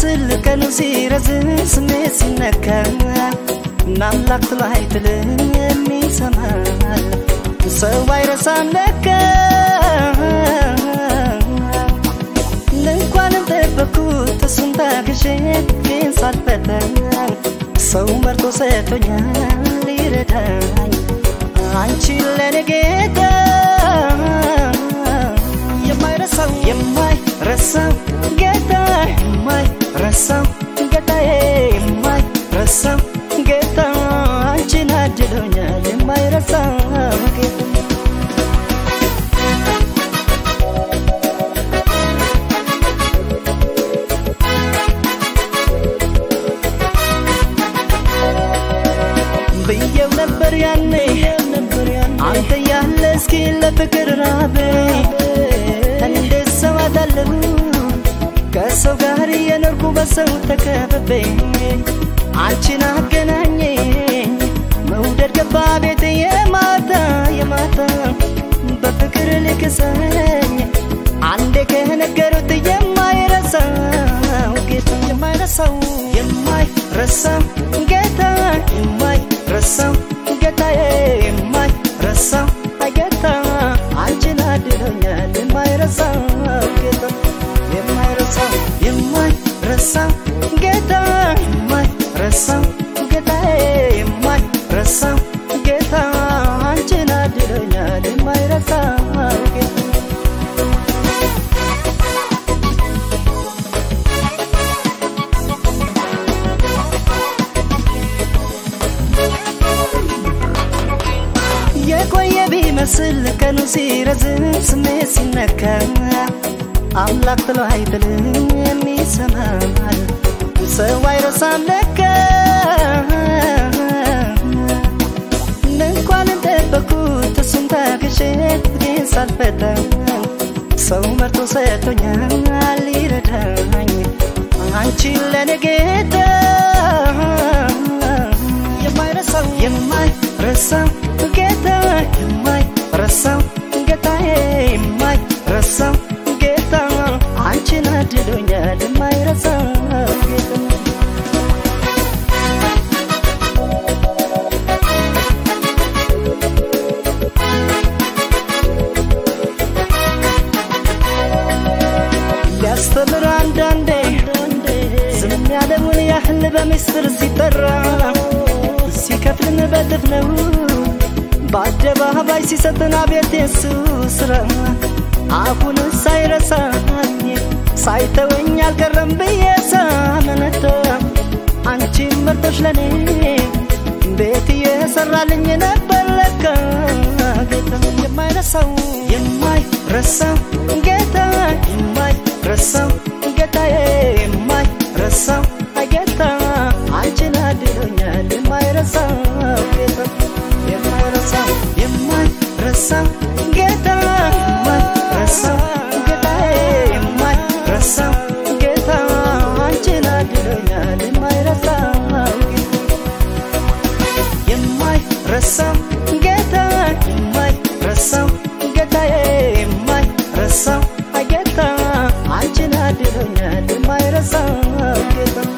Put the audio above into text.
ቢመስል ቀኑ ሲረዝም ስሜት ሲነካ ናምላክ ትሎ አይጥልም የሚሰማል ሰው አይረሳም ለካ እንኳንም ጠበኩት እሱን ታግሼ ግን ሳልፈተን ሰው መርጦ ሰጥቶኛል ሊረዳኝ አንቺ ለኔ ጌታ የማይረሳው የማይረሳው ጌታ የማይረሳው ጌታዬ የማይረሳው ጌታ አንቺን አድሎኛል የማይረሳው ጌታ ብየው ነበር ያኔ አንተ ያለ እስኪ ለፍቅር ራቤ እንዴት ሰው አታለሁ ከሰው ጋር የኖርኩ በሰው ተከብቤ አንቺን አገናኘኝ መውደድ ገባ ቤት የማታ የማታ በፍቅር ልክሰኝ አንዴ ከነገሩት የማይረሳው ጌታ የማይረሳው የማይረሳው ጌታ የማይረሳው ጌታዬ የማይረሳው ጌታ አንቺን አድሎኛል የማይረሳው ጌታ የማይረሳው የማይረሳው ጌታ የማይረሳው ጌታዬ የማይረሳው ጌታ አንቺን አድሎኛል የማይረሳው ጌታ የቆየ ቢመስል ቀኑ ሲረዝም ስሜት ሲነካ አምላክ ጥሎ አይጥልም የሚሰማል ሰው አይረሳም ለካ እንኳንም ጠበኩት እሱን ታግሼ ግን ሳልፈተን ሰው መርጦ ሰጥቶኛል ሊረዳኝ አንቺ ለኔ ጌታ የማይረሳው የማይረሳው ጌታ የማይረሳው ጌታዬ የማይረሳው ጌታ አንቺን አድሎኛል የማይረሳው ጌታ ሊያስተምር አንዳንዴ ዝም ያለውን ያህል በምስጢር ሲጠራ ሲከፍልን በጥፍ ነው በአደባባይ ሲሰጥን አቤት የሱ ስራ አሁን ሳይረሳኝ ሳይተወኝ አልቀረም ብዬ ሳመነታ አንቺን መርጦሽ ለኔ ቤት እየሰራልኝ ነበር ለካ ጌታ የማይረሳው የማይረሳው ጌታ የማይረሳው ጌታዬ የማይረሳው ጌታ አንቺን አድሎኛል የማይረሳው ጌታ የማይረሳው የማይረሳው ጌታ የማይረሳው ጌታዬ የማይረሳው ጌታ አንቺን አድሎኛል የማይረሳው የማይረሳው ጌታ የማይረሳው ጌታዬ የማይረሳው ጌታ አንቺን አድሎኛል የማይረሳው ጌታ